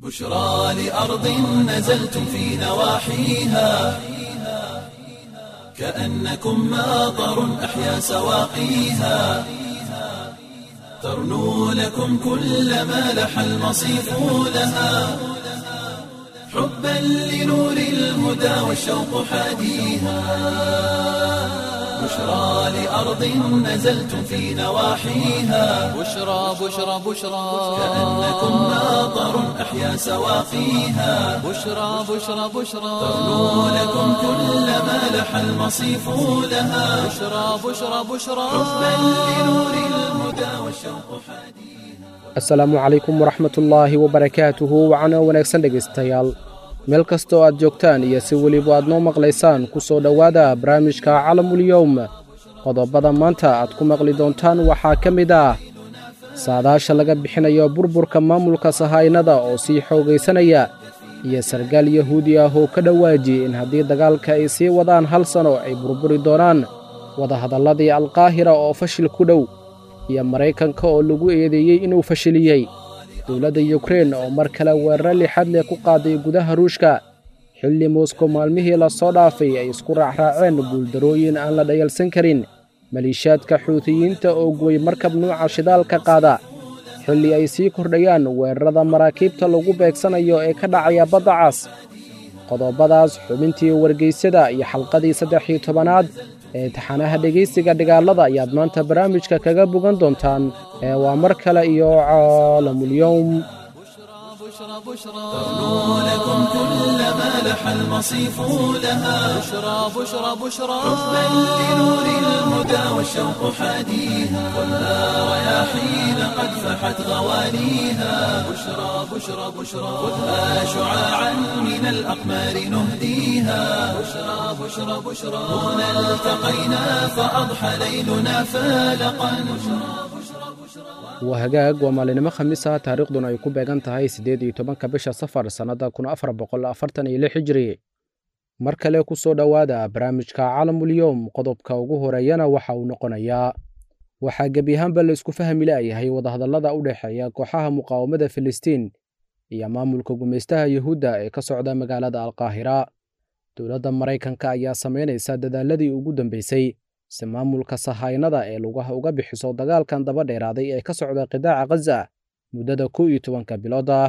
بشرى لأرض نزلتم في نواحيها كأنكم ماطر أحيا سواقيها ترنو لكم كل ما لح المصيف لها حبا لنور الهدى والشوق حاديها بشرى لأرض نزلتم في نواحيها بشرى بشرى بشرى كأنكم ماطر أحيا سواقيها بشرى بشرى بشرى ترنو لكم كل ما لح المصيف لها بشرى بشرى بشرى حبا لنور الهدى والشوق حديث asalaamu calaykum waraxmatullaahi wabarakaatuhu wacana wanaagsan dhegaystayaal meel kastoo aad joogtaan iyo si weliba aad noo maqlaysaan ku soo dhowaada barnaamijka calamulyowm qodobada maanta aad ku maqli doontaan waxaa ka mid ah saadaasha laga bixinayo burburka maamulka sahaynada oo sii xoogaysanaya iyo sargaal yahuudi ah oo ka dhowaaji in haddii dagaalka ay sii wadaan hal sano ay burburi doonaan wadahadalladii alkaahira oo fashil ku dhow iyo maraykanka oo lagu eedeeyey inuu fashiliyey dowladda yukrein oo mar kale weeraro lixad leh ku qaaday gudaha ruushka xilli moskow maalmihii la soo dhaafay ay isku raacraaceen guuldarooyin aan la dhayalsan karin maliishaadka xuutiyiinta oo guway markab nuuca shidaalka qaada xilli ay sii kordhayaan weerarada maraakiibta lagu beegsanayo ee ka dhacaya badda cas qodobadaas xubintii wargeysyada iyo xalqadii saddex iyo tobanaad ee taxanaha dhegaysiga dhigaalada ayaad maanta barnaamijka kaga bogan doontaan ee waa mar kale iyo caalamulyowm بشرى بشرى ترنو لكم كل ما لح المصيف لها بشرى بشرى بشرى حبا لنور الهدى والشوق حديها خذها رياحين قد فحت غوانيها بشرى بشرى بشرى خذها شعاعا من الأقمار نهديها بشرى بشرى بشرى هنا التقينا فأضحى ليلنا فالقا waa hagaag waa maalinimo khamiis ah taariikhduna ay ku beegan tahay siddeed iyo tobanka bisha safar sannadda kun afar boqol afartan iyo lix hijri mar kale ku soo dhowaada barnaamijka calamulyowm qodobka ugu horeeyana waxa uu noqonayaa waxaa gebi ahaanba la isku fahmi la'yahay wadahadallada u dhexeeya kooxaha muqaawamada filistiin iyo maamulka gumaystaha yuhuudda ee ka socda magaalada alkaahira dowladda maraykanka ayaa samaynaysa dadaaladii ugu dambeysay si maamulka sahaynada ee lugaha uga bixiso dagaalkan daba dheeraaday ee ka socda qidaaca khaza muddada kow iyo tobanka bilood ah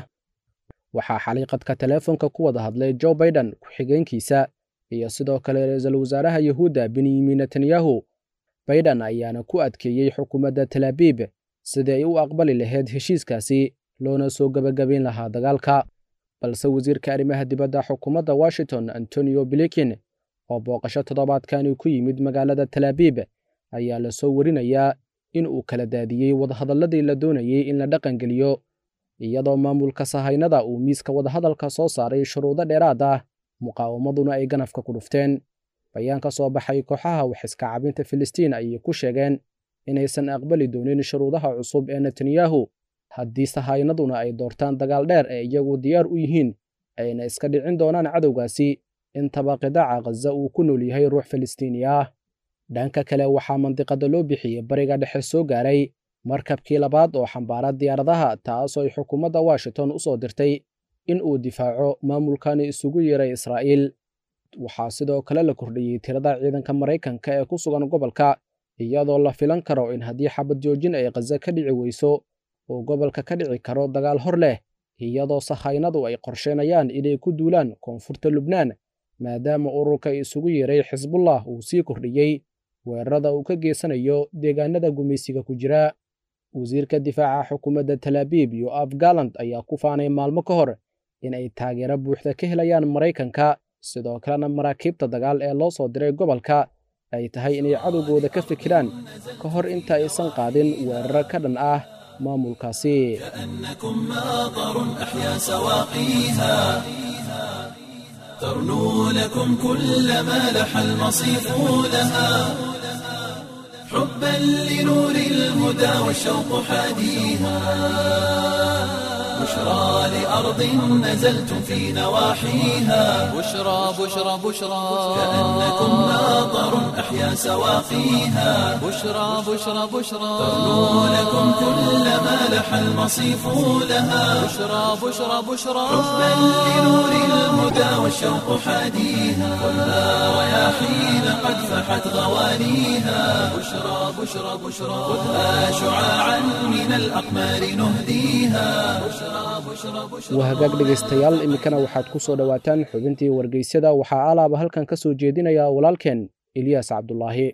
waxaa xaliiqadka teleefonka ku wada hadlay jo baiden ku-xigeenkiisa iyo sidoo kale ra-iisul wasaaraha yuhuudda benyamin netanyahu baiden ayaana ku adkeeyey xukuumadda talaabiib sidii ay u aqbali lahayd heshiiskaasi loona soo gebagabayn lahaa dagaalka balse wasiirka arrimaha dibadda xukuumadda washington antonio blikin oo booqasho toddobaadkani ku yimid magaalada talaabiib ayaa la soo warinayaa in uu kala daadiyey wadahadalladii la doonayey in la dhaqangeliyo iyadoo maamulka sahaynada uu miiska wadahadalka soo saaray shuruudo dheeraad ah muqaawamaduna ay ganafka ku dhufteen bayaan ka soo baxay kooxaha waxiska cabinta filistiin ayay ku sheegeen inaysan aqbali doonin shuruudaha cusub ee netanyahu haddii sahaynaduna ay doortaan dagaal dheer ee iyagu diyaar u yihiin ayna iska dhicin doonaan cadowgaasi intaba qidaaca khaza uu ku nool yahay ruux filistiini ah dhanka kale waxaa mandiqada loo bixiyey bariga dhexe soo gaaray markabkii labaad oo xambaara diyaaradaha taasoo ay xukuumadda washington u soo dirtay in uu difaaco maamulkani isugu yeeray israa'iil waxaa sidoo kale la kordhiyey tirada ciidanka maraykanka ee ku sugan gobolka iyadoo la filan karo in haddii xabad joojin ay khaza ka dhici weyso uu gobolka ka dhici karo dagaal hor leh iyadoo sahaynadu ay qorsheynayaan inay ku duulaan koonfurta lubnaan maadaama ururka isugu yeeray xisbullah uu sii kordhiyey weerarada uu ka geysanayo deegaanada gumaysiga ku jira wasiirka difaaca xukuumadda talaabiib yoaf galand ayaa ku faanay maalmo ka hor in ay taageero buuxda ka helayaan maraykanka sidoo kalena maraakiibta dagaal ee loo soo diray gobolka ay tahay inay cadowgooda ka fikiraan ka hor inta aysan qaadin weeraro ka dhan ah maamulkaasi كأنكم ماطر أحيا سواقيها ترنو لكم كل ما لح المصيف لها حبا لنور الهدى والشوق حاديها بشرى لأرض نزلتم في نواحيها بشرى بشرى بشرى كأنكم ماطر أحيا سواقيها بشرى بشرى بشرى ترنو لكم كل ما لح المصيف لها بشرى بشرى بشرى حبا لنور الهدى والشوق حاديها كلها رياحين قد فحت غوانيها بشرى بشرى بشرى خذها شعاعا من الأقمار نهديها بشرى بشرى بشرى waa hagaag dhegaystayaal iminkana waxaad ku soo dhowaataan xubintii wargeysyada waxaa alaaba halkan ka soo jeedinaya walaalkeen eliyaas cabdulaahi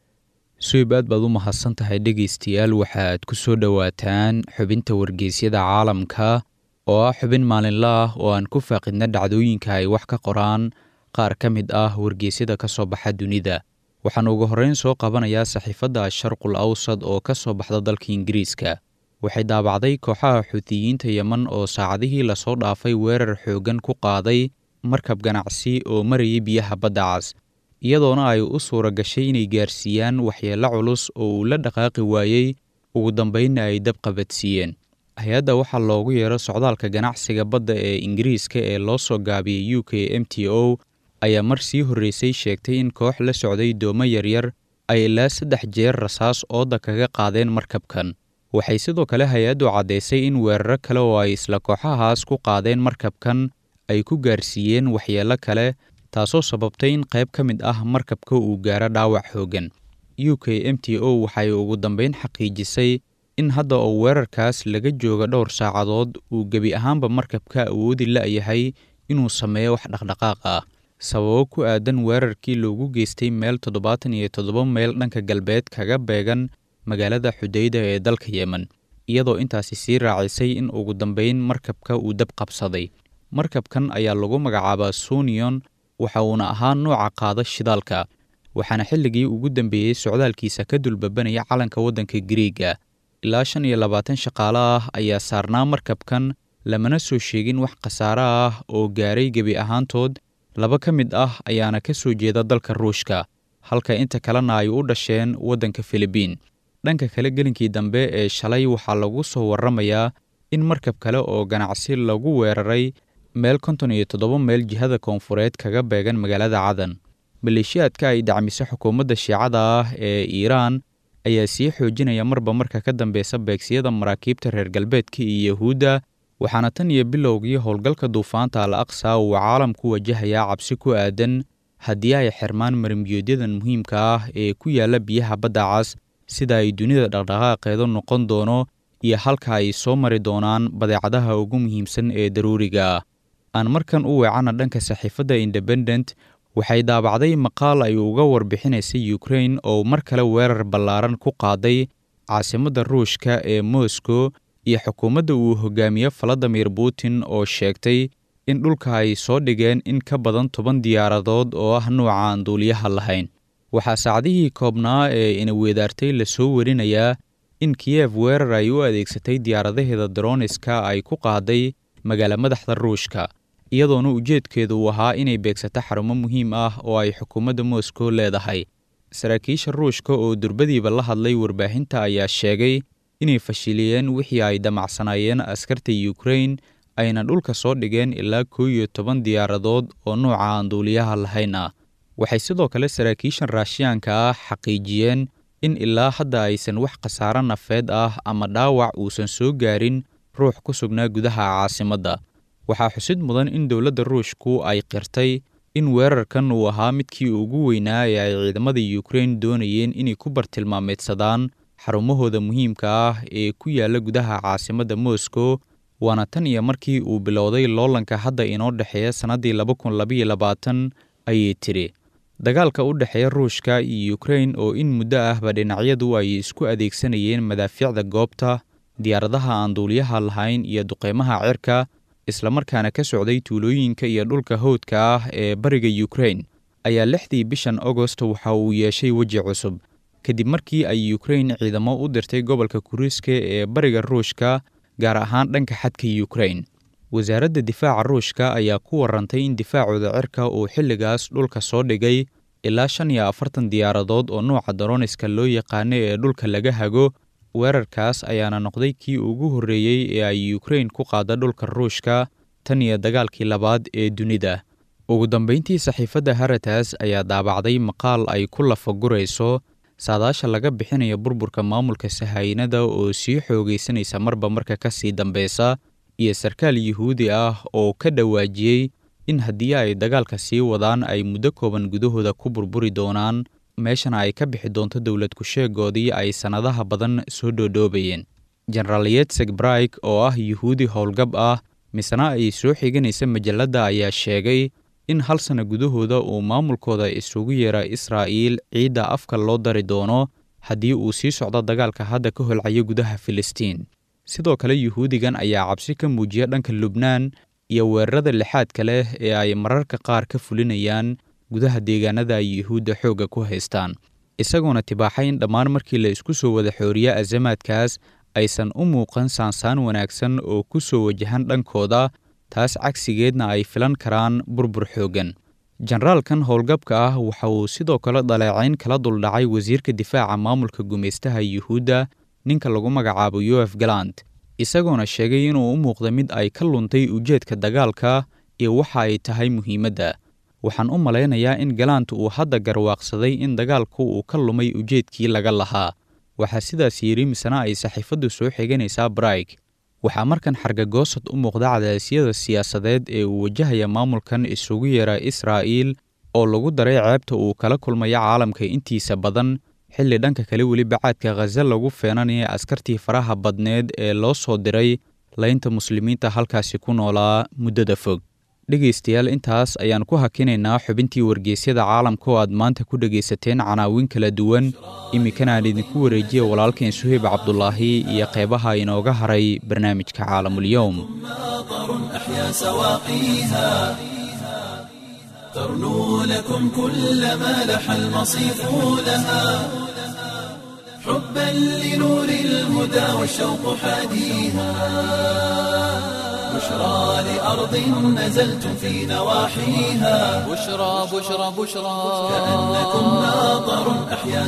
suib aad baad u mahadsan tahay dhegaystayaal waxaad ku soo dhowaataan xubinta wargeysyada caalamka oo ah xubin maalinla ah oo aan ku faaqidna dhacdooyinka ay wax ka qoraan qaar ka mid ah wargeysyada ka soo baxa dunida waxaan ugu horreyn soo qabanayaa saxiifadda asharqul awsad oo ka soo baxda dalka ingiriiska waxay daabacday kooxaha xuutiyiinta yeman oo saacadihii lasoo dhaafay weerar xooggan ku qaaday markab ganacsi oo marayay biyaha badda cas iyadoona ay u suura gashay inay gaarsiiyaan waxyeello culus oo uu la dhaqaaqi waayey ugu dambaynna ay dab qabadsiiyeen hay-adda waxaa loogu yeero socdaalka ganacsiga badda ee ingiriiska ee loo soo gaabiyey u k m t o ayaa mar sii horreysay sheegtay in koox la socday doomo yaryar ay ilaa saddex jeer rasaas ooda kaga qaadeen markabkan waxay sidoo kale hay-addu caddaysay in weeraro kale oo ay isla kooxahaas ku qaadeen markabkan ay ku gaarsiiyeen waxyeello kale taasoo sababtay in qayb ka mid ah markabka uu gaaro dhaawac xooggan u k m t o waxay ugu dambayn xaqiijisay in hadda oo weerarkaas laga jooga dhowr saacadood uu gebi ahaanba markabka awoodi la'yahay inuu sameeyo wax dhaqdhaqaaq ah sababo ku aadan weerarkii loogu geystay meel toddobaatan iyo toddoba meyl dhanka galbeed kaga beegan magaalada xudayda ee dalka yemen iyadoo intaasi sii raacisay in ugu dambayn markabka uu dab qabsaday markabkan ayaa lagu magacaabaa sunion waxa uuna ahaa nooca qaada shidaalka waxaana xilligii ugu dambeeyey socdaalkiisa ka dulbabanaya calanka waddanka giriiga ilaa shan iyo labaatan shaqaale ah ayaa saarnaa markabkan lamana soo sheegin wax khasaare ah oo gaaray gebi ahaantood laba ka mid ah ayaana ka soo jeeda dalka ruushka halka inta kalena ay u dhasheen waddanka filibiin dhanka kale gelinkii dambe ee shalay waxaa lagu soo warramayaa in markab kale oo ganacsi lagu weeraray meel konton iyo toddoba meyl jihada koonfureed kaga beegan magaalada cadan maleeshiyaadka ay dacmiso xukuumadda shiicada ah ee iiraan ayaa sii xoojinaya marba marka ka dambeysa beegsiyada maraakiibta reer galbeedka iyo yahuudda waxaana tan iyo bilowgii howlgalka duufaanta al aqsa uu caalamku wajahayaa cabsi ku aadan haddii ay xirmaan marimbiyoodyadan muhiimka ah ee ku yaalla biyaha badda cas sida ay dunida dhaqdhaqaaqeedu noqon doono iyo halka ay soo mari doonaan badeecadaha ugu muhiimsan ee daruuriga ah aan markan u weecana dhanka saxiifadda independent waxay daabacday maqaal ay uga warbixinaysay ukrain oo mar kale weerar ballaaran ku qaaday caasimadda ruushka ee moscow iyo xukuumadda uu hogaamiye valadimir putin oo sheegtay in dhulka ay soo dhigeen in ka badan toban diyaaradood oo ah nuuca aan duuliyaha lahayn waxaa saacdihii koobnaa ee ina weedaartay lasoo warinayaa in kiyef weerar ay u adeegsatay diyaaradaheeda daroniska ay ku qaaday magaala madaxda ruushka iyadoona ujeedkeedu uu ahaa inay beegsato xarumo muhiim ah oo ay xukuumadda moscow leedahay saraakiisha ruushka oo durbadiiba la hadlay warbaahinta ayaa sheegay inay fashiliyeen wixii ay damacsanaayeen askarta ukrain ayna dhulka soo dhigeen ilaa kow iyo toban diyaaradood oo nuuca aan duuliyaha lahayn ah waxay sidoo kale saraakiishan raashiyaanka ah xaqiijiyeen in ilaa hadda aysan wax khasaaro nafeed ah ama dhaawac uusan soo gaarin ruux ku sugnaa gudaha caasimadda waxaa xusid mudan in dowladda ruushku ay qirtay in weerarkan uu ahaa midkii ugu weynaa ee ay ciidamada ukrain doonayeen inay ku bartilmaameedsadaan xarumahooda muhiimka ah ee ku yaalla gudaha caasimadda moscow waana tan iyo markii uu bilowday loolanka hadda inoo dhexeeya sannaddii laba kun labaiyo labaatan ayay tidhi dagaalka u dhexeeya ruushka iyo ukrain oo in muddo ahba dhinacyadu ay isku adeegsanayeen madaafiicda goobta diyaaradaha aan duuliyaha lahayn iyo duqeymaha cirka islamarkaana ka socday tuulooyinka iyo dhulka howdka ah ee bariga ukrain ayaa lixdii bishan agost waxa uu yeeshay weji cusub kadib markii ay ukrain ciidamo u dirtay gobolka kuriiska ee bariga ruushka gaar ahaan dhanka xadka ukrain wasaaradda difaaca ruushka ayaa ku warantay in difaacooda cirka uu xilligaas dhulka soo dhigay ilaa shan iyo afartan diyaaradood oo nuuca daroniska loo yaqaano ee dhulka laga hago weerarkaas ayaana noqday kii ugu horreeyey ee ay ukrain ku qaada dhulka ruushka tan iyo dagaalkii labaad ee dunida ugu dambayntii saxiifadda haratas ayaa daabacday maqaal ay ku lafagurayso saadaasha laga bixinayo burburka maamulka sahaynada oo sii xoogaysanaysa marba marka ka sii dambeysa iyo sarkaal yuhuudi ah oo ka dhawaajiyey in haddii ay dagaalka sii wadaan ay muddo kooban gudahooda ku burburi doonaan meeshana ay ka bixi doonto dowlad ku-sheegoodii ay sannadaha badan soo dhoodhoobayeen jenaraal yetzeg braik oo ah yuhuudi howlgab ah misena ay soo xiganaysa majalladda ayaa sheegay in hal sanno gudahooda uu maamulkooda isugu yeera israa'iil ciidda afka loo dari doono haddii uu sii socdo dagaalka hadda ka holcayo gudaha filistiin sidoo kale yuhuudigan ayaa cabsi ka muujiya dhanka lubnaan iyo weerarada lixaadka leh ee ay mararka qaar ka fulinayaan gudaha deegaanada ay yuhuudda xoogga ku haystaan isagoona tibaaxay in dhammaan markii la isku soo wada xooriya azamaadkaas aysan u muuqan saansaan wanaagsan oo ku soo wajahan dhankooda taas cagsigeedna ay filan karaan burbur xooggan jenaraalkan howlgabka ah waxa uu sidoo kale dhaleecayn kala duldhacay wasiirka difaaca maamulka gumaystaha yuhuudda ninka lagu magacaabo yoef galant isagoona sheegay inuu u muuqda mid ay ka luntay ujeedka dagaalka iyo waxa ay tahay muhiimadda waxaan u malaynayaa in galant uu hadda garwaaqsaday in dagaalku uu ka lumay ujeedkii laga lahaa waxaa sidaas yidhi misena ay saxiifaddu soo xiganaysaa braik waxaa markan xargagoosad u muuqda cadaasyada siyaasadeed ee uu wajahaya maamulkan isugu yeera israa'iil oo lagu daray ceebta uu kala kulmaya caalamka intiisa badan xilli dhanka kale weli bacaadka khaza lagu feenanaya askartii faraha badneed ee loo soo diray laynta muslimiinta halkaasi ku noolaa muddada fog dhegaystayaal intaas ayaan ku hakinaynaa xubintii wargeysyada caalamka oo aad maanta ku dhegaysateen canaawin kala duwan iminkana aan idinku wareejiya walaalkeen suheyb cabdulaahi iyo qeybaha inooga haray barnaamijka caalamulyowm أحيا سواقيها ترنو لكم كل ما لح المصيف لها حبا لنور الهدى والشوق حاديها بشرى لأرض نزلتم في نواحيها بشرى بشرى بشرى كأنكم ناظر أحيا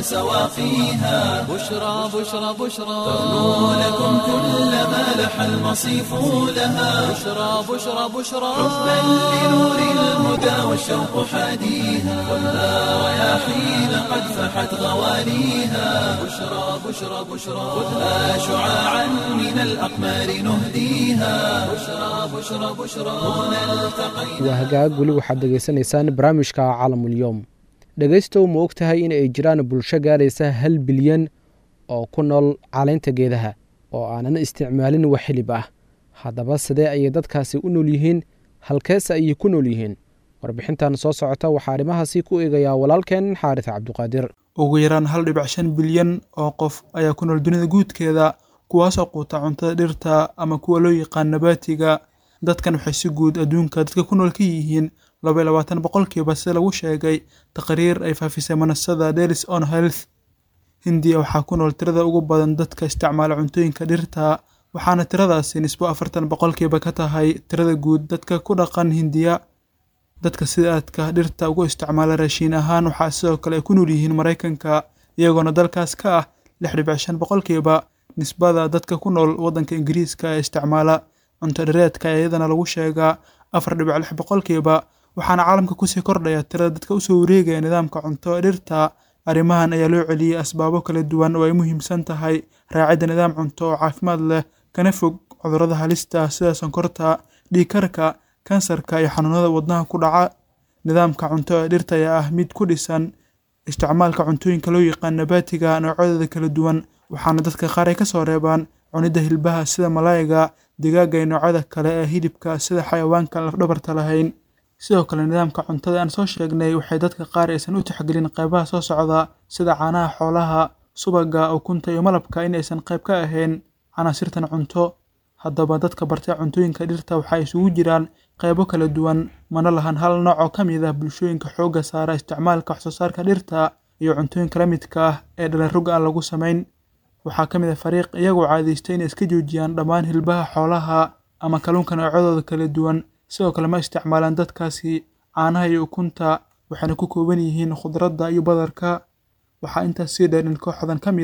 سواقيها بشرى بشرى بشرى ترنو لكم كل ما لح المصيف لها بشرى بشرى بشرى حبا لنور الهدى والشوق حاديها خذها رياحين قد فحت غواليها بشرى بشرى بشرى خذها شعاعا من الأقمار نهديها بشرى بشرى بشرى هنا التقينا waa hagaag weli waxaad degeysanaysaan barnaamijka caalamulyoom dhegaystow ma og tahay in ay jiraan bulsho gaaraysa hal bilyan oo ku nool caleynta geedaha oo aanan isticmaalin wax xilib ah haddaba sidee ayay dadkaasi u nool yihiin halkeese ayay ku nool yihiin warbixintan soo socota waxaa arrimahaasi ku eegayaa walaalkeen xaaris cabduqaadir ugu yaraan hal dhibic shan bilyan oo qof ayaa ku nool dunida guudkeeda kuwaasoo quuta cuntada dhirta ama kuwa loo yaqaan nabaatiga dadkan waxay si guud adduunka dadka ku nool ka yihiin laba iyo labaatan boqolkiiba sida lagu sheegay taqriir ay faafisay manasada dalis on health hindiya waxaa ku nool tirada ugu badan dadka isticmaala cuntooyinka dhirta waxaana tiradaasi nisbo afartan boqolkiiba ka tahay tirada guud dadka ku dhaqan hindiya dadka sida aadka dhirta ugu isticmaala raashiin ahaan waxaa sidoo kale ay ku nool yihiin maraykanka iyagoona dalkaas ka ah lix dhibic shan boqolkiiba nisbada dadka ku nool waddanka ingiriiska ee isticmaala cunto dhareedka ayaa iyadana lagu sheegaa afar dhibic lix boqolkiiba waxaana caalamka kusii kordhaya tirada dadka usoo wareegaya nidaamka cunto dhirta arrimahan ayaa loo celiyey asbaabo kala duwan oo ay muhiimsan tahay raacidda nidaam cunto oo caafimaad leh kana fog cudurrada halista sida sonkorta dhiigkarka kansarka iyo xanuunada wadnaha ku dhaca nidaamka cunto ee dhirta ayaa ah mid ku dhisan isticmaalka cuntooyinka loo yaqaan nabaatiga noocyadooda kala duwan waxaana dadka qaar ay ka soo reebaan cunidda hilbaha sida malaayiga digaaga iyo noocyada kale ee hilibka sida xayawaanka lafdhabarta lahayn sidoo kale nidaamka cuntada aan soo sheegnay waxay dadka qaar aysan u tixgelin qaybaha soo socda sida caanaha xoolaha subaga ukunta iyo malabka in aysan qayb ka ahayn canaasirtan cunto haddaba dadka bartay cuntooyinka dhirta waxaa isugu jiraan qaybo kala duwan mana lahan hal nooc oo ka mid ah bulshooyinka xoogga saara isticmaalka waxsoosaarka dhirta iyo cuntooyinka la midka ah ee dhalarog aan lagu samayn waxaa ka mid ah fariiq iyagoo caadaystay inay iska joojiyaan dhammaan hilbaha xoolaha ama kalluunka noocyadooda kala duwan sidoo kale ma isticmaalaan dadkaasi caanaha iyo ukunta waxayna ku kooban yihiin khudradda iyo badarka waxaa intaas sii dheer in kooxdan ka mid ah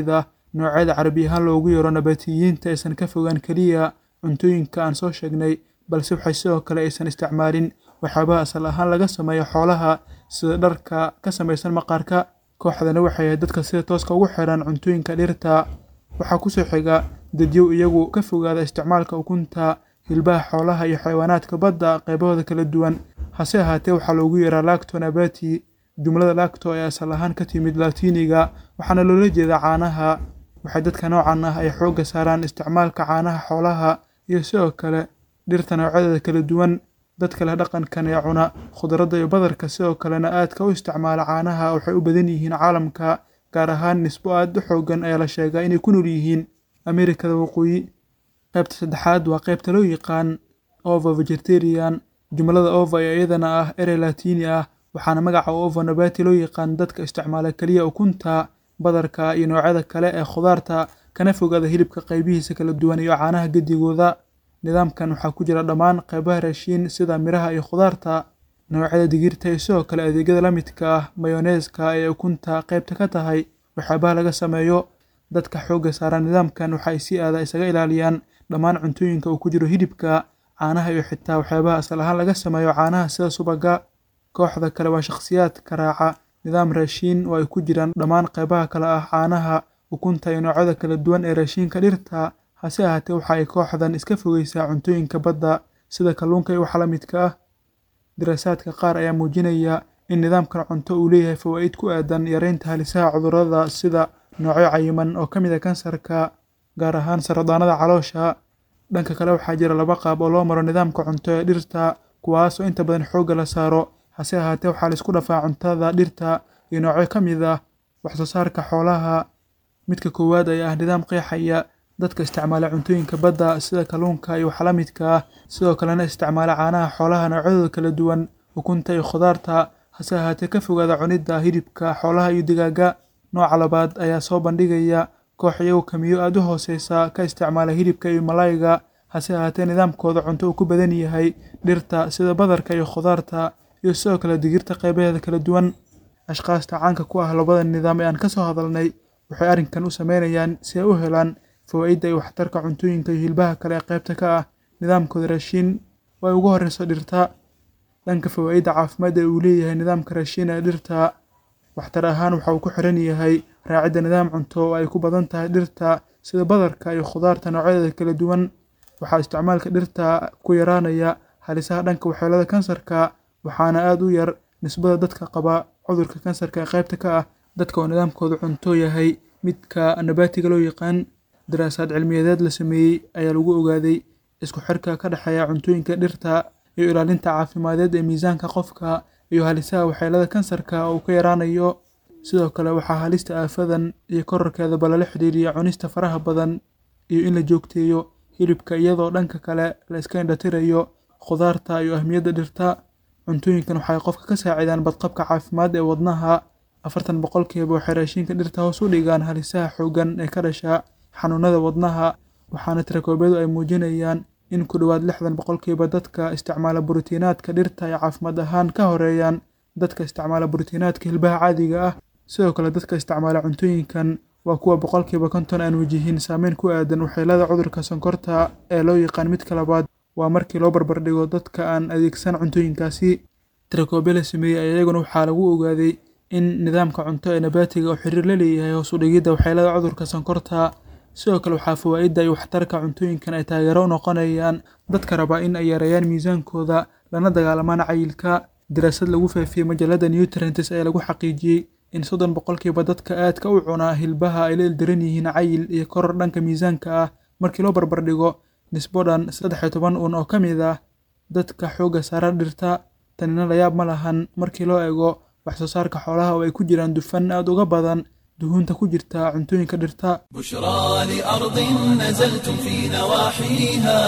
noocyada carabi ahaan loogu yaro nabaatiyiinta aysan ka fogaan keliya cuntooyinka aan soo sheegnay balse waxay sidoo kale aysan isticmaalin waxyaabaha asal ahaan laga sameeyo xoolaha sida dharka ka samaysan maqaarka kooxdani waxay ahayd dadka sida tooska ugu xiran cuntooyinka dhirta waxaa kusoo xiga dadyow iyagu ka fogaada isticmaalka ukunta hilbaha xoolaha iyo xayawaanaadka badda qaybahooda kala duwan hase ahaatee waxaa loogu yaraa lacto nabati jumlada lacto ee asal ahaan ka timid latiniga waxaana loola jeedaa caanaha waxay dadka noocan ah ay xoogga saaraan isticmaalka caanaha xoolaha iyo sidoo kale dhirta noocyadeeda kala duwan dadka leh dhaqankan ee cuna khudradda iyo badarka sidoo kalena aadka u isticmaala caanaha waxay u badan yihiin caalamka gaar ahaan nisbo aad u xoogan ayaa la sheegaa inay ku nool yihiin amerikada waqooyi qaybta saddexaad waa qaybta loo yaqaan ova vegetarian jumlada ova ee iyadana ah erey latini ah waxaana magaca ova nabati loo yaqaan dadka isticmaala keliya ukunta badarka iyo noocyada kale ee khudaarta kana fogaada hilibka qaybihiisa kala duwan iyo caanaha gedigooda nidaamkan waxaa ku jira dhammaan qaybaha raashiin sida miraha iyo khudaarta noocyada digirta iyo sidoo kale adeegyada la midka ah mayoneeska ee ukunta qaybta ka tahay waxyaabaha laga sameeyo dadka xoogga saara nidaamkan waxay si aada isaga ilaaliyaan dhammaan cuntooyinka uu ku jiro hilibka caanaha iyo xitaa waxyaabaha asal ahaan laga sameeyo caanaha sida subaga kooxda kale waa shakhsiyaadka raaca nidaam raashiin oo ay ku jiraan dhammaan qaybaha kale ah caanaha ukunta iyo noocyada kala duwan ee raashiinka dhirta hase ahaatee waxa ay kooxdan iska fogeysaa cuntooyinka badda sida kalluunka iyo waxa la midka ah daraasaadka qaar ayaa muujinaya in nidaamkan cunto uu leeyahay fawaa'id ku aadan yareynta halisaha cudurrada sida noocyo cayiman oo ka mid a kansarka gaar ahaan saradaanada caloosha dhanka kale waxaa jira laba qaab oo loo maro nidaamka cunto ee dhirta kuwaasoo inta badan xoogga la saaro hase ahaatee waxaa laisku dhafaa cuntada dhirta iyo noocyo ka mid ah waxsoo saarka xoolaha midka koowaad ayaa ah nidaam qeexaya dadka isticmaala cuntooyinka badda sida kalluunka iyo waxa la midka ah sidoo kalena isticmaala caanaha xoolaha noocyadooda kala duwan ukunta iyo khudaarta hase ahaatee ka fogaada cunidda hilibka xoolaha iyo digaaga nooca labaad ayaa soo bandhigaya koox iyagu kamiyo aada u hooseysa ka isticmaala hilibka iyo malayga hase ahaatee nidaamkooda cunto uu ku badan yahay dhirta sida badarka iyo khudaarta iyo sidoo kale digirta qaybaheeda kala duwan ashqaasta caanka ku ah labada nidaam ee aan ka soo hadalnay waxay arrinkan u sameynayaan si ay u helaan fawaa'idda iyo waxtarka cuntooyinka iyo hilbaha kale ee qaybta ka ah nidaamkooda raashiin oo ay ugu horreyso dhirta dhanka fawaa'idda caafimaad ee uu leeyahay nidaamka raashiin ee dhirta waxtar ahaan waxa uu ku xiran yahay raacidda nidaam cunto oo ay ku badan tahay dhirta sida badarka iyo khudaarta noocyadeeda kala duwan waxaa isticmaalka dhirta ku yaraanaya halisaha dhanka waxyeelada kansarka waxaana aada u yar nisbada dadka qaba cudurka kansarka ee qaybta ka ah dadka oo nidaamkooda cunto yahay midka nabaatiga loo yaqaan daraasaad cilmiyadeed la sameeyey ayaa lagu ogaaday isku xirka ka dhexeeya cuntooyinka dhirta iyo ilaalinta caafimadeed ee miisaanka qofka iyo halisaha waxyeelada kansarka uu ka yaraanayo sidoo kale waxaa halista aafadan iyo korarkeedaba lala xidhiiriya cunista faraha badan iyo in la joogteeyo hilibka iyadoo dhanka kale la iska indhatirayo khudaarta iyo ahmiyadda dhirta cuntooyinkan waxay qofka ka saacidaan badqabka caafimaad ee wadnaha afartan boqolkiiba waxay raashinka dhirta hoos u dhigaan halisaha xooggan ee ka dhasha xanuunada wadnaha waxaana tirakoobyadu ay muujinayaan in ku dhowaad lixdan boqolkiiba dadka isticmaala borotiinaadka dhirta ay caafimaad ahaan ka horeeyaan dadka isticmaala borotiinaadka hilbaha caadiga ah sidoo kale dadka isticmaala cuntooyinkan waa kuwa boqolkiiba konton aan wajihin saameyn ku aadan waxyeelada cudurka sonkorta ee loo yaqaan midka labaad waa markii loo barbardhigo dadka aan adeegsan cuntooyinkaasi tirakoobyo la sameeyey ayaa iyaguna waxaa lagu ogaaday in nidaamka cunto ee nabaatiga oo xiriir la leeyahay hoos u dhigidda waxyeelada cudurka sonkorta sidoo kale waxaa fawaa'idda iyo waxtarka cuntooyinkan ay taageero u noqonayaan dadka raba in ay yareeyaan miisaankooda lana dagaalamaan cayilka daraasad lagu faafiyey majallada nutrients ayaa lagu xaqiijiyey in soddon boqolkiiba dadka aadka u cunaa hilbaha ay la ildaran yihiin cayil iyo koror dhanka miisaanka ah markii loo barbardhigo nisbo dhan saddex iyo toban un oo ka mid ah dadka xoogga saara dhirta tanina layaab ma lahan markii loo eego wax soo saarka xoolaha oo ay ku jiraan dufan aad uga badan duhuunta ku jirta cuntooyinka dhirta بشرى لأرض نزلتم في نواحيها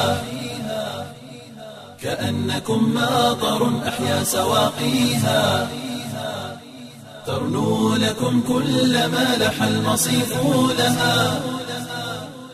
كأنكم ماطر أحيا سواقيها ترنو لكم كل ما لح المصيف لها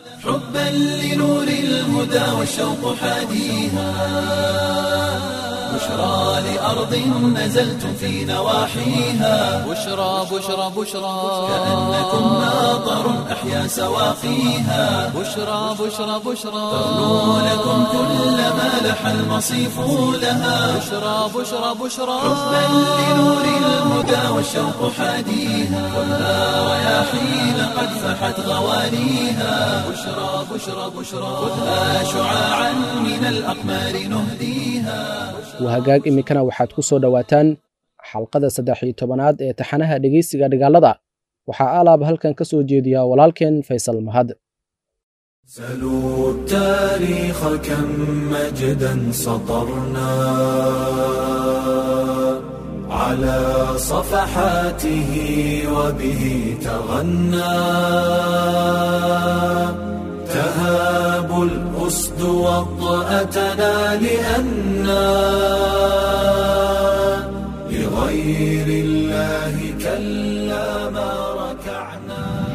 حبا لنور الهدى والشوق حاديها بشرى لأرض نزلتم في نواحيها بشرى بشرى بشرى كأنكم ناظر أحيا سواقيها بشرى بشرى بشرى ترنو لكم كل ما لح المصيف لها بشرى بشرى بشرى حبا لنور الهدى والشوق حاديها خذها رياحين قد فحت غواليها بشرى بشرى بشرى خذها شعاعا من الأقمار نهديها wahagaag iminkana waxaad ku soo dhowaataan xalqada saddex iyo tobanaad ee taxanaha dhegeysiga dhigaalada waxaa alaab halkan ka soo jeediya walaalkeen faysal mahad سلوا التاريخ كم مجدا سطرنا على صفحاته وبه تغنى تهاب الأسد وطأتنا لأنا لغير الله كلا ما ركعنا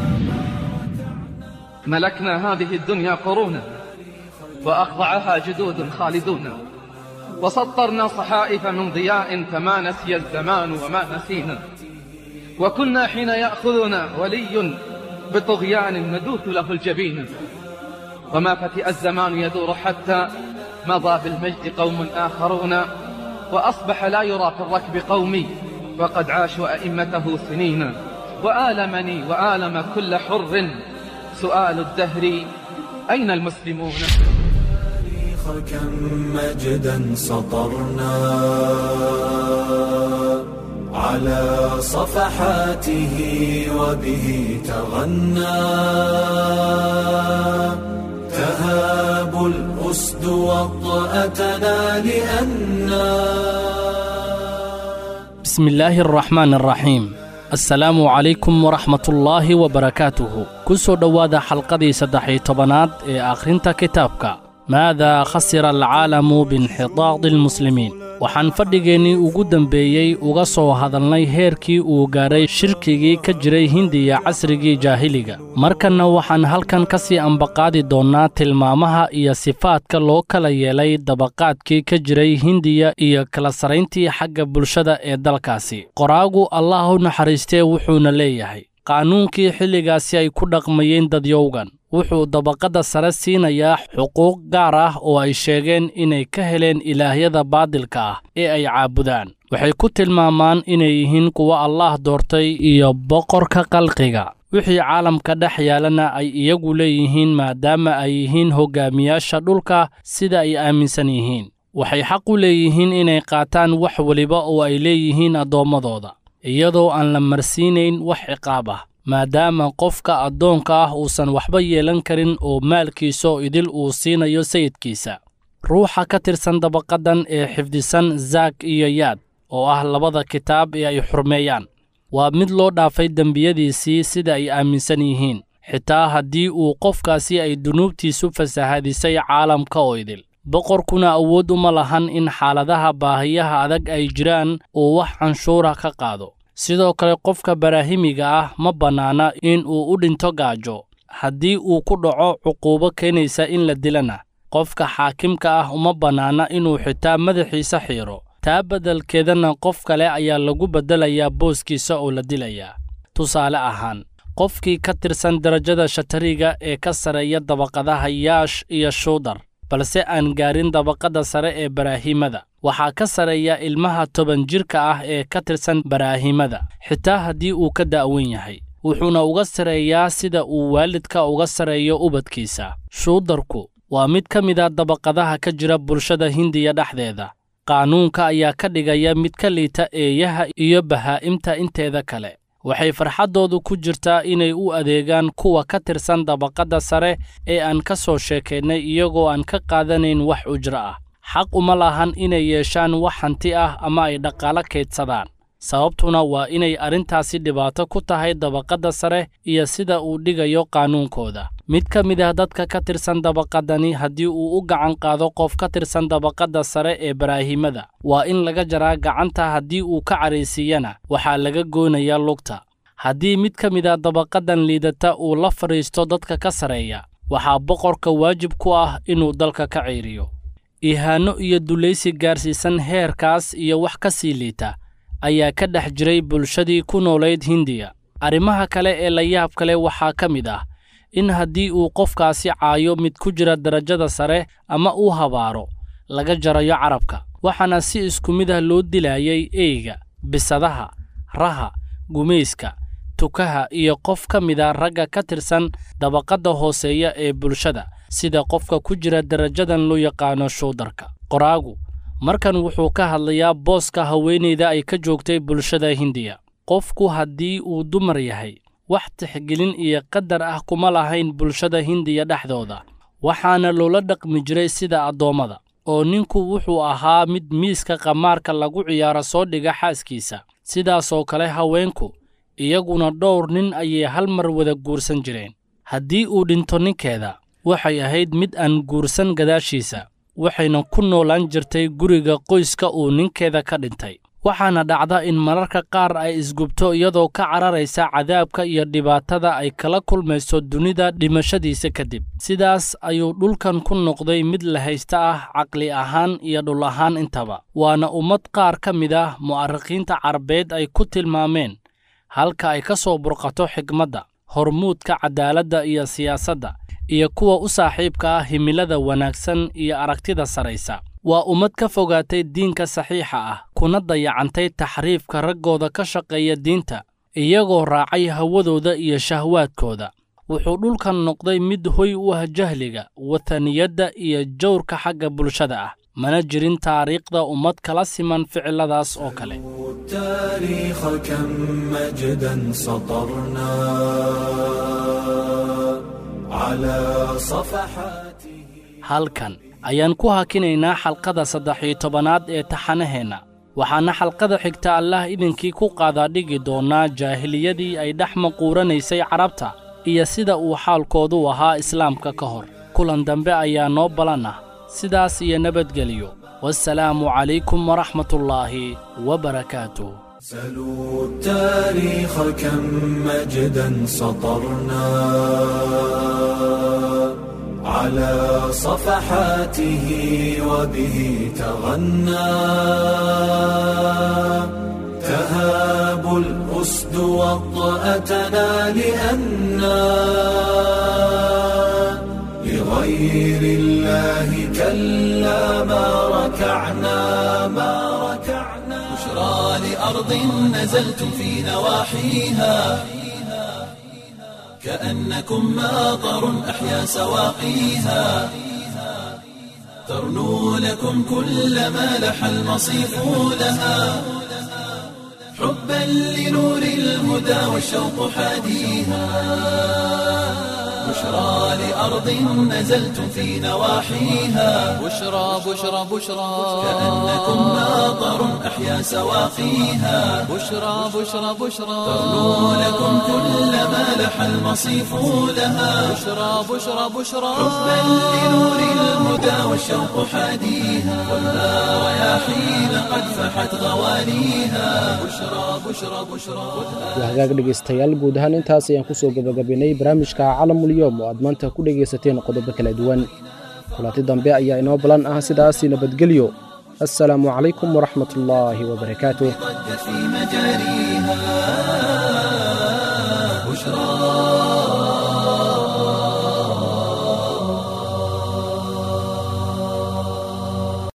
ملكنا هذه الدنيا قرونا وأخضعها جدود خالدون وسطرنا صحائف من ضياء فما نسي الزمان وما نسينا وكنا حين يأخذنا ولي بطغيان ندوث له الجبين وما فتئ الزمان يدور حتى مضى بالمجد قوم آخرون وأصبح لا يرى في الركب قومي وقد عاشوا أئمته سنين وآلمني وآلم كل حر سؤال الدهر أين المسلمون التاريخ كم مجدا سطرنا على صفحاته وبه تغنى تهاب الأسد وطأتنا لأنا بسم الله الرحمن الرحيم asalaamu calaykum waraxmatullaahi wabarakaatuhu ku soo dhowaada xalqadii saddex-iyo tobanaad ee akhrinta kitaabka maadaa khasira alcaalamu biinxitaadi almuslimiin waxaan fadhigeennii ugu dembeeyey uga soo hadalnay heerkii uu gaadhay shirkigii ka jiray hindiya casrigii jaahiliga markanna waxaan halkan ka sii ambaqaadi doonnaa tilmaamaha iyo sifaadka loo kala yeelay dabaqaadkii ka jiray hindiya iyo kala sarayntii xagga bulshada ee dalkaasi qoraagu allah u naxariistee wuxuuna leeyahay qaanuunkii xilligaasi ay ku dhaqmayeen dadyowgan wuxuu dabaqadda sare siinayaa xuquuq gaar ah oo ay sheegeen inay ka heleen ilaahyada baadilka ah ee ay caabudaan waxay ku tilmaamaan inay yihiin kuwa allaah doortay iyo boqorka qalqiga wixii caalamka dhex yaalana ay iyagu leeyihiin maadaama ay yihiin hoggaamiyaasha dhulka sida ay aaminsan yihiin waxay xaq u leeyihiin inay qaataan wax weliba oo ay leeyihiin addoommadooda iyadoo aan la marsiinayn wax ciqaab ah maadaama qofka addoonka ah uusan waxba yeelan karin oo maalkiisaoo idil uu siinayo sayidkiisa ruuxa ka tirsan dabaqaddan ee xifdisan zaak iyo yaad oo ah labada kitaab ee ay xurmeeyaan waa mid loo dhaafay dembiyadiisii sida ay aaminsan yihiin xitaa haddii uu qofkaasi ay dunuubtiisu fasahaadisay caalamka oo idil boqorkuna awood uma lahan in xaaladaha baahiyaha adag ay jiraan uu wax canshuura ka qaado sidoo kale qofka baraahimiga ah ma bannaana in uu u dhinto gaajo haddii uu ku dhaco cuquubo keenaysa in la dilana qofka xaakimka ah uma bannaana inuu xitaa madaxiisa xiiro taa beddelkeedana qof kale ayaa lagu beddelayaa booskiisa oo la dilayaa tusaale ahaan qofkii ka tirsan darajada shatariga ee ka sareeya dabaqadaha yaash iyo shuudar balse aan gaarin dabaqadda sare ee baraahimada waxaa ka sareeya ilmaha toban jirka ah ee ka tirsan baraahimada xitaa haddii uu ka da'wan yahay wuxuuna uga sareeyaa sida uu waalidka uga sareeyo ubadkiisa shuudarku waa mid ka mid a dabaqadaha ka jira bulshada hindiya dhexdeeda qaanuunka ayaa ka dhigaya mid ka liita eeyaha iyo bahaa'imta inteeda kale waxay farxaddoodu ku jirtaa inay u adeegaan kuwa ka tirsan dabaqadda sare ee aan ka soo sheekaynay iyagoo aan ka qaadanayn wax ujro ah xaq uma lahan inay yeeshaan wax hanti ah ama ay dhaqaalo kaydsadaan sababtuna waa inay arrintaasi dhibaato ku tahay dabaqadda sare iyo sida uu dhigayo qaanuunkooda mid ka mid ah dadka ka tirsan dabaqaddani haddii uu u gacan qaado qof ka tirsan dabaqadda sare ee baraahimada waa in laga jaraa gacanta haddii uu ka caraysiiyana waxaa laga goonayaa lugta haddii mid ka mid ah dabaqaddan liidata uu la fadhiisto dadka ka sareeya waxaa boqorka waajib ku ah inuu dalka ka ceyriyo ihaano iyo dulaysi gaarsiisan heerkaas iyo wax ka sii liita ayaa ka dhex jiray bulshadii ku noolayd hindiya arrimaha kale ee la yaab kale waxaa ka mid ah in haddii uu qofkaasi caayo mid ku jira darajada sare ama uu habaaro laga jarayo carabka waxaana si isku mid ah loo dilaayay eyga bisadaha raha gumayska tukaha iyo qof ka mida ragga ka tirsan dabaqadda hooseeya ee bulshada sida qofka ku jira darajadan loo yaqaano shuudarka qoraagu markan wuxuu ka hadlayaa booska haweenayda ay ka joogtay bulshada hindiya qofku haddii uu dumar yahay wax tixgelin iyo qadar ah kuma lahayn bulshada hindiya dhexdooda waxaana loola dhaqmi jiray sida addoommada oo ninku wuxuu ahaa mid miiska qamaarka lagu ciyaaro soo dhiga xaaskiisa sidaasoo kale haweenku iyaguna dhowr nin ayay hal mar wada guursan jireen haddii uu dhinto ninkeeda waxay ahayd mid aan guursan gadaashiisa waxayna ku noolaan jirtay guriga qoyska uu ninkeeda ka dhintay waxaana dhacda in mararka qaar ay isgubto iyadoo ka cararaysa cadaabka iyo dhibaatada ay kala kulmayso dunida dhimashadiisa kadib sidaas ayuu dhulkan ku noqday mid la haysta ah caqli ahaan iyo dhul ahaan intaba waana ummad qaar ka mid ah mu'arikhiinta carabeed ay ku tilmaameen halka ay ka soo burqato xigmadda hormuudka cadaaladda iyo siyaasadda iyo kuwa u saaxiibka ah himilada wanaagsan iyo aragtida saraysa waa ummad ka fogaatay diinka saxiixa ah kuna dayacantay taxriifka raggooda ka shaqeeya diinta iyagoo raacay hawadooda iyo shahwaadkooda wuxuu dhulkan noqday mid hoy u ah jahliga wataniyadda iyo jawrka xagga bulshada ah mana jirin taariikhda ummad kala siman ficiladaas oo kale التاريخ كم مجدا سطرنا على صفحاته halkan ayaan ku hakinaynaa xalqada saddex iyo tobanaad ee taxanaheenna waxaana xalqada xigta allah idinkii ku qaadaadhigi doonnaa jaahiliyadii ay dhex maquuranaysay carabta iyo sida uu xaalkoodu ahaa islaamka ka hor kulan dambe ayaa noo balan ah sidaas iyo nabadgelyo wasalaamu calaykum waraxmatullaahi wabarakaatuh سلوا التاريخ كم مجدا سطرنا على صفحاته وبه تغنى تهاب الأسد وطأتنا لأنا لغير الله كلا ما ركعنا ما ركعنا بشرى لأرض نزلتم في نواحيها كأنكم ماطر أحيا سواقيها ترنو لكم كل ما لح المصيف لها حبا لنور الهدى والشوق حاديها بشرى لأرض نزلتم في نواحيها بشرى بشرى بشرى كأنكم ماطر أحيا سواقيها بشرى بشرى بشرى ترنو لكم كل ما لح المصيف لها بشرى بشرى بشرى حبا لنور الهدى والشوق حاديها والها رياحين قد فحت غواليها بشرى بشرى بشرى waa hagaag dhegaystayaal guud ahaan intaas ayaan ku soo gebagabaynay barnaamijka calamulyoom oo aad maanta ku dhegaysateen qodobo kala duwan kulanti dambe ayaa inoo balan ah sidaasi nabadgelyo assalaamu calaykum waraxmat ullaahi wabarakaatuh ضجت في مجاريها بشرى